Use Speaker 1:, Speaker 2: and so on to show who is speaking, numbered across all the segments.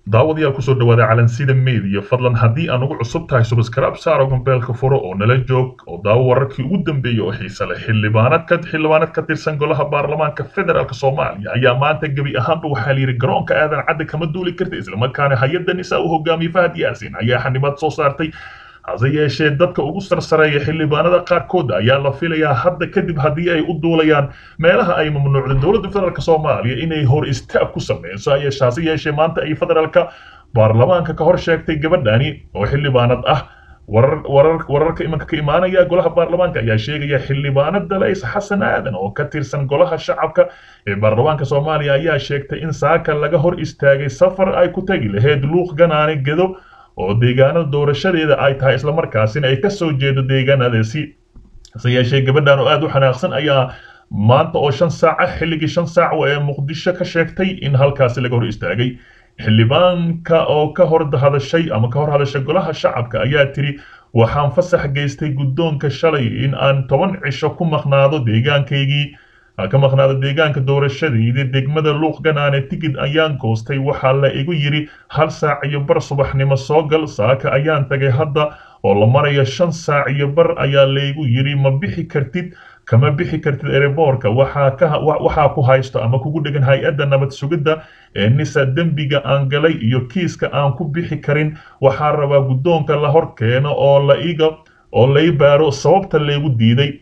Speaker 1: daawadayaal kusoo dhawaada calansida media fadlan haddii aan ugu cusub tahay subscribe saaro gambeelka furo oo nala joog oo daawo wararkii ugu dambeeyey oo xiise leh xildhibaanad ka xildhibaanad ka tirsan golaha baarlamaanka federaalk soomaaliya ayaa maanta gebi ahaanba waxaa layidhi garoonka aadan cadde kama duuli karta islamarkaana hay-adda nisaa u hogaamiyey fahad yaasin ayaa xanibaad soo saartay hase yeeshee dadka ugu sarsareeya xildhibaanada qaarkood ayaa la filayaa hadda kadib haddii ay u duulayaan meelaha ay mamnuucda dowladda federaalk soomaaliya inay hor istaag ku sameyso yeeshe hase yeeshee maanta ay federaalka baarlamaanka ka hor sheegtay gabadhani oo xildhibaanad ah warar warar wararka imanka ka imaanaya golaha baarlamaanka ayaa sheegaya xildhibaanad dalays xasan aadan oo ka tirsan golaha shacabka ee baarlamaanka soomaaliya ayaa sheegtay in saaka laga hor istaagay safar ay ku tagi lahayd luuq ganaane gedo oo deegaanada doorashadeeda ay tahay islamarkaasina ay ka soo jeedo deegaanadaasi hase yeeshee gabadhan oo aada u xanaaqsan ayaa maanta oo shan saaca xilligii shan saac ee muqdisho ka sheegtay in halkaasi laga hor istaagay xildhibaanka oo ka hor hadashay ama ka hor hadashay golaha shacabka ayaa tiri waxaan fasax geystay guddoonka shalay in aan toban cisho ku maqnaado deegaankaygii ka maqnaado deegaanka doorashadayda degmada luuq ganaane tigid ayaan goostay waxaa la igu yidhi hal saac iyo bar subaxnimo soo gal saaka ayaan tagay hadda oo la maraya shan saac iyo bar ayaa laygu yidhi ma bixi kartid kama bixi kartid ereboorka waxaa ku haysto ama kugu dhegan hay-adda nabad sugidda ee nisa dembiga aan galay iyo kiiska aan ku bixi karin waxaa rabaa guddoonka la hor keeno oo la iga oo lay baaro sababta laygu diiday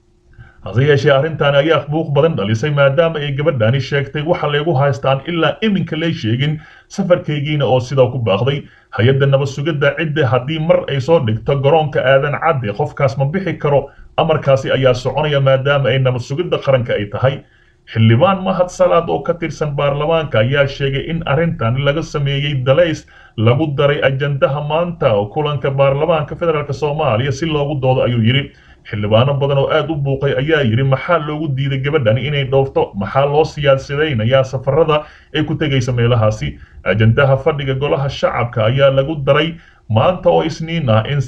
Speaker 1: hase yeeshee arrintan ayaa buuq badan dhalisay maadaama ay gabadhani sheegtay waxa laygu haystaan ilaa iminka lay sheegin safarkaygiina oo sidaa ku baaqday hay-adda nabad sugidda cidda haddii mar ay soo dhigto garoonka aadan cadde qofkaas ma bixi karo amarkaasi ayaa soconaya maadaama ay nabad sugidda qaranka ay tahay xildhibaan mahad salaad oo ka tirsan baarlamaanka ayaa sheegay in arrintan laga sameeyey dalays lagu daray ajandaha maanta oo kulanka baarlamaanka federaalk soomaaliya si loogu doodo ayuu yidhi xildhibaano badan oo aada u buuqay ayaa yidhi maxaa loogu diiday gabadhani inay dhoofto maxaa loo siyaasadaynayaa safarada ay ku tegaysa meelahaasi ajandaha fadhiga golaha shacabka ayaa lagu daray maanta oo isniin ah in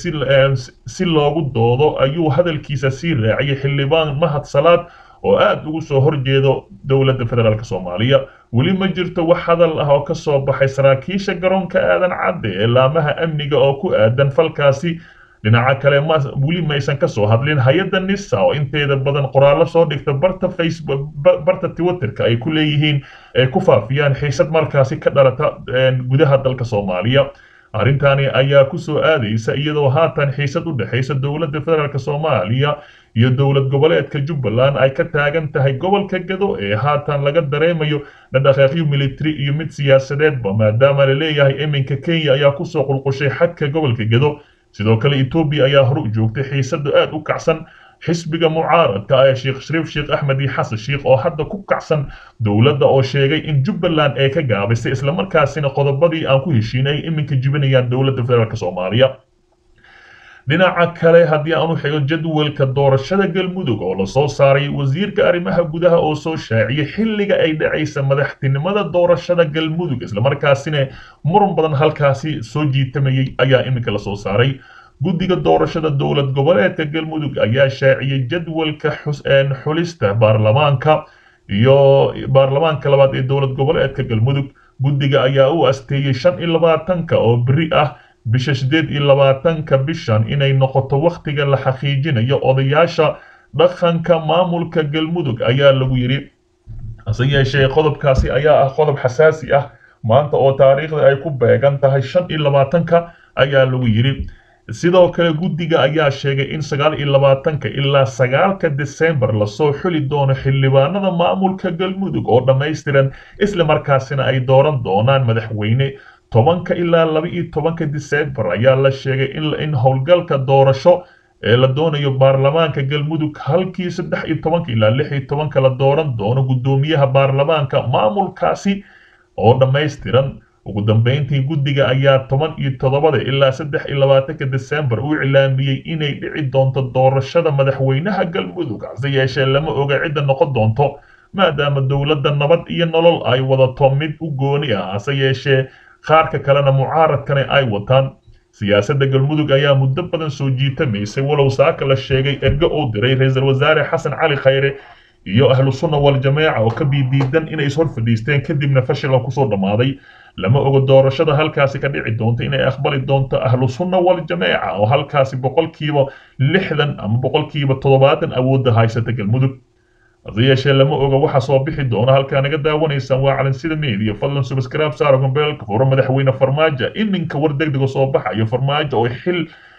Speaker 1: si loogu doodo ayuu hadalkiisa sii raaciyay xildhibaan mahad salaad oo aada ugu soo horjeedo dowladda federaalk soomaaliya weli ma jirto wax hadal ah oo ka soo baxay saraakiisha garoonka aadan cadde ee laamaha amniga oo ku aadan falkaasi dhinaca kale weli maysan ka soo hadlin hay-adda nisa oo inteeda badan qoraallo soo dhigta barta facebook barta twitterka ay ku leeyihiin ay ku faafiyaan xiisad markaasi ka dhalata gudaha dalka soomaaliya arrintani ayaa ku soo aadaysa iyadoo haatan xiisad u dhexaysa dowladda federaalk soomaaliya iyo dowlad goboleedka jubbaland ay ka taagan tahay gobolka gado ee haatan laga dareemayo dhadhaqaaqyo military iyo mid siyaasadeedba maadaama la leeyahay iminka kenya ayaa kusoo qulqushay xadka gobolka gado sidoo kale etoobiya ayaa hor u joogtay xiisada aada u kacsan xisbiga mucaaradka ee sheekh shariif sheekh axmed iyo xasan sheekh oo hadda ku kacsan dowladda oo sheegay in jubbaland ay ka gaabisay islamarkaasina qodobadii aan ku heshiinay ay iminka jibinayaan dowladda federaalk soomaaliya dhinaca kale haddii aan u xigo jadwalka doorashada galmudug oo lasoo saaray wasiirka arrimaha gudaha oo soo shaaciyay xilliga ay dhacaysa madaxtinimada doorashada galmudug islamarkaasina muran badan halkaasi soo jiitamayay ayaa iminka lasoo saaray guddiga doorashada dowlad goboleedka galmudug ayaa shaaciyey jadwalka xulista baarlamaanka iyo baarlamaanka labaad ee dowlad goboleedka galmudug guddiga ayaa u asteeyey shan iyo labaatanka oo beri ah bisha sideed iyo labaatanka bishan inay noqoto wakhtiga la xaqiijinayo odayaasha dhaqanka maamulka galmudug ayaa lagu yidhi hase yeeshee qodobkaasi ayaa ah qodob xasaasi ah maanta oo taariikhda ay ku beegan tahay shan iyo labaatanka ayaa lagu yidhi sidoo kale guddiga ayaa sheegay in sagaal iyo labaatanka ilaa sagaalka desembar lasoo xuli doono xildhibaanada maamulka galmudug oo dhammaystiran isla markaasina ay dooran doonaan madaxweyne tobanka ilaa laba iyo tobanka desembar ayaa la sheegay in howlgalka doorasho ee la doonayo baarlamaanka galmudug halkii saddex iyo tobanka ilaa lix iyo tobanka la dooran doono guddoomiyaha baarlamaanka maamulkaasi oo dhammaystiran ugu dambeyntii guddiga ayaa toban iyo toddobada ilaa saddex iyo labaatanka desembar u iclaamiyey inay dhici doonto doorashada madaxweynaha galmudug hase yeeshee lama oga cidda noqon doonto maadaama dowladda nabad iyo nolol ay wadato mid u gooni ah hase yeeshee qaarka kalena mucaaradkana ay wataan siyaasadda galmudug ayaa muddo badan soo jiitamaysay walow saaka la sheegay ergo uu diray ra-iisul wasaare xasan cali khayre iyo ahlu sunna wal jameeca oo ka biidiidan inay is hor fadhiisteen kadibna fashila kusoo dhammaaday lama oga doorashada halkaasi ka dhici doonta inay aqbali doonto ahlu sunna wal jameeca oo halkaasi boqolkiiba lixdan ama boqolkiiba toddobaatan awoodda haysata galmudug hase yeeshee lama oga waxa soo bixi doona halkaa naga daawanaysaan waa calansida media fadlan subscribe saara gombeelka furo madaxweyne farmaajo iminka war degdega soo baxayo farmaajo oo xil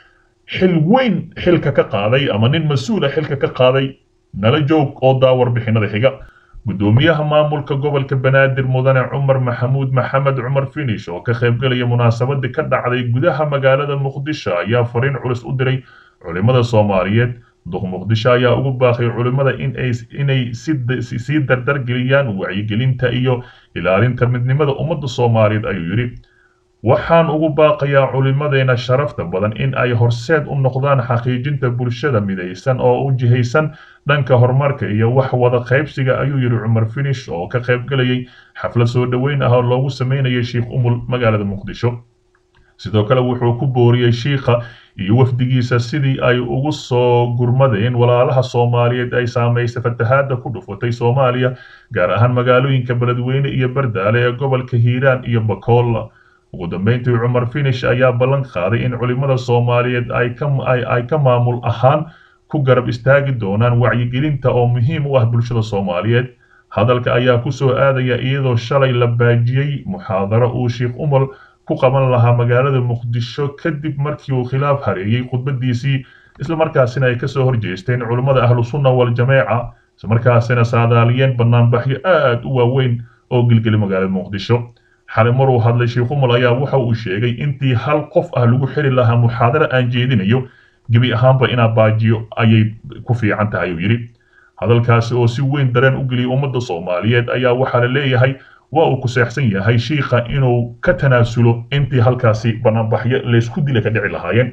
Speaker 1: xil weyn xilka ka qaaday ama nin mas-uula xilka ka qaaday nala joog oo daa warbixinada xiga gudoomiyaha maamulka gobolka banaadir mudane cumar maxamuud maxamed cumar finish oo ka qaybgalaya munaasabadii ka dhacday gudaha magaalada muqdisho ayaa fariin culus u diray culimada soomaaliyeed duq muqdisho ayaa ugu baaqay culimada inay sii dardargeliyaan wacyigelinta iyo ilaalinta midnimada ummadda soomaaliyeed ayuu yidhi waxaan ugu baaqayaa culimadeena sharafta badan in ay horseed u noqdaan xaqiijinta bulshada midaysan oo u jihaysan dhanka horumarka iyo wax wada qaybsiga ayuu yidhi cumar finish oo ka qaybgalayay xaflad soo dhoweyn ah oo loogu sameynayay sheikh umul magaalada muqdisho sidoo kale wuxuu ku booriyey shiikha iyo wafdigiisa sidii ay ugu soo gurmadeen walaalaha soomaaliyeed ay saamaysay fatahaadda ku dhufatay soomaaliya gaar ahaan magaalooyinka beledweyne iyo bardaale ee gobolka hiiraan iyo bakool ugu dambeyntii cumar finish ayaa ballan qaaday in culimada soomaaliyeed ay ka maamul ahaan ku garab istaagi doonaan wacyigelinta oo muhiim u ah bulshada soomaaliyeed hadalka ayaa ku soo aadaya iyadoo shalay la baajiyey muxaadaro uu sheikh umar ku qaban lahaa magaalada muqdisho kadib markii uu khilaaf hareeyey khudbadiisii islamarkaasina ay kasoo horjeesteen culimmada ahlu sunna wal jameeca islamarkaasina saadaaliyeen banaanbaxyo aad u waaweyn oo gilgeli magaalada muqdisho xalay maruu hadlay sheikh umar ayaa waxa uu sheegay intii hal qof ah lagu xiri lahaa muxaadaro aan jeedinayo gebi ahaanba inaa baajiyo ayay ku fiican tahay uu yidhi hadalkaasi oo si weyn dareen u geliyay ummadda soomaaliyeed ayaa waxaa la leeyahay waa uu ku seexsan yahay shiikha inuu ka tanaasulo intii halkaasi banaanbaxyo laysku dila ka dhici lahaayeen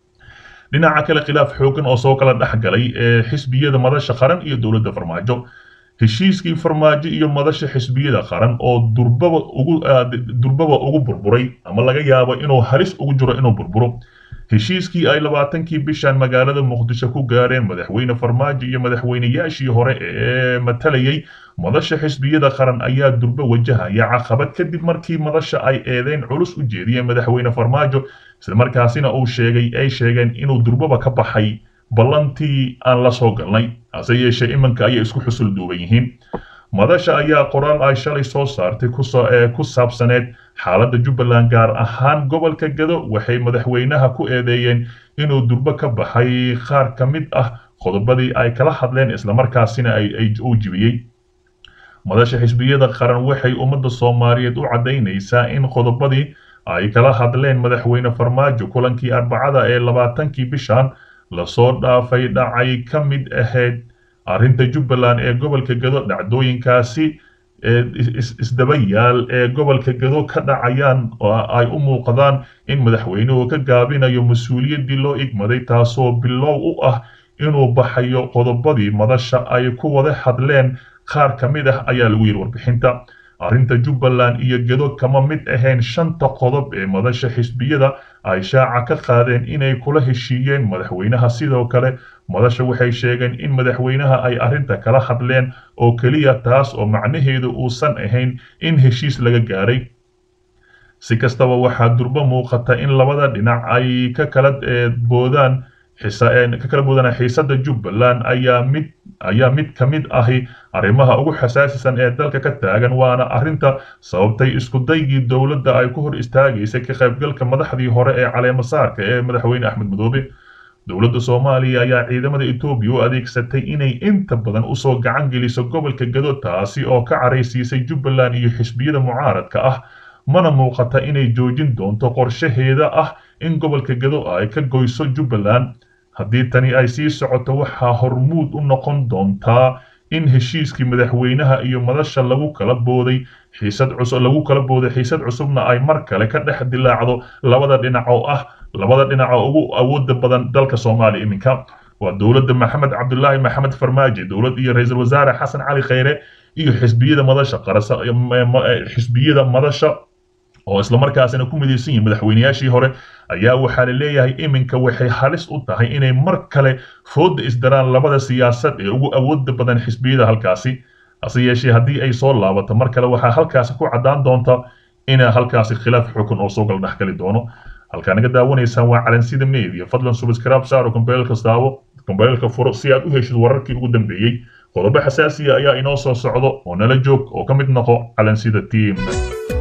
Speaker 1: dhinaca kale khilaaf xooggan oo soo kala dhex galay ee xisbiyada madasha qaran iyo dowladda farmaajo heshiiskii farmaajo iyo madasha xisbiyada qaran oo durbaba ugu durbaba ugu burburay ama laga yaabo inuu halis ugu jiro inuu burburo heshiiskii ay labaatankii bishan magaalada muqdisho ku gaareen madaxweyne farmaajo iyo madaxweynayaashii hore ee matalayay madasha xisbiyada qaran ayaa durbo wajahaya caqabad kadib markii madasha ay eedeyn culus u jeediyeen madaxweyne farmaajo islamarkaasina uu sheegay ay sheegeen inuu durbaba ka baxay ballantii aan la soo galnay hase yeeshee iminka ayay isku xusul duuban yihiin madasha ayaa qoraal ay shalay soo saartay ku saabsaneed xaaladda jubbaland gaar ahaan gobolka gado waxay madaxweynaha ku eedeeyeen inuu durbo ka baxay qaar ka mid ah qodobadii ay kala hadleen islamarkaasina uu jibiyey madasha xisbiyada qaran waxay ummadda soomaaliyeed u caddaynaysaa in qodobadii ay kala hadleen madaxweyne farmaajo kulankii arbacada ee labaatankii bishan lasoo dhaafay dhacay ka mid ahayd arrinta jubbaland ee gobolka gado dhacdooyinkaasi isdaba yaal ee gobolka gado ka dhacayaan oo ay u muuqdaan in madaxweynuhu ka gaabinayo mas-uuliyaddii loo igmaday taasoo bilow u ah inuu baxayo qodobadii madasha ay ku wada hadleen qaar ka mid ah ayaa lagu yidhi warbixinta arrinta jubbaland iyo gedo kama mid ahayn shanta qodob ee madasha xisbiyada ay shaaca ka qaadeen inay kula heshiiyeen madaxweynaha sidoo kale madasha waxay sheegeen in madaxweynaha ay arrinta kala hadleen oo keliya taas oo macnaheedu uusan ahayn in heshiis laga gaaray si kastaba waxaa durbo muuqata in labada dhinac ay ka kala boodaan ka kala boodaan xiisadda jubbaland ayaa mid ayaa mid ka mid ahi arrimaha ugu xasaasisan ee dalka ka taagan waana arrinta sababtay iskudaygii dowladda ay ku hor istaagaysay ka qaybgalka madaxdii hore ee caleemasaarka ee madaxweyne axmed madoobe dowladda soomaaliya ayaa ciidamada etoobiya u adeegsatay inay inta badan usoo gacan geliso gobolka gado taasi oo ka caraysiisay jubbaland iyo xisbiyada mucaaradka ah mana muuqata inay joojin doonto qorshaheeda ah in gobolka gado ay ka goyso jubbaland haddii tani ay sii socoto waxaa hormuud u noqon doontaa in heshiiskii madaxweynaha iyo madasha lagu kala booday xiisad cusub lagu kala booday xiisad cusubna ay mar kale ka dhex dilaacdo labada dhinac oo ah labada dhinac oo ugu awooda badan dalka soomaaliya iminka waa dowladda maxamed cabdulaahi maxamed farmaajo dowlad iyo ra-iisul wasaare xasan cali khayre iyo xisbiyada madasha qarasa xisbiyada madasha oo islamarkaasina ku midaysan yihiin madaxweynayaashii hore ayaa waxaa la leeyahay iminka waxay halis u tahay inay mar kale fooda isdaraan labada siyaasad ee ugu awooda badan xisbiyada halkaasi hase yeeshee haddii ay soo laabato mar kale waxaa halkaasi ku caddaan doonta ina halkaasi khilaaf xukun oo soo gal dhexgali doono halkaa naga daawanaysaan waa calansida media fadlan subscribe saaro kombeelka daawo kombeelka furo si aad u heshid wararkii ugu dambeeyey qodobo xasaasiya ayaa inoo soo socdo oo nala joog oo ka mid noqo calansida team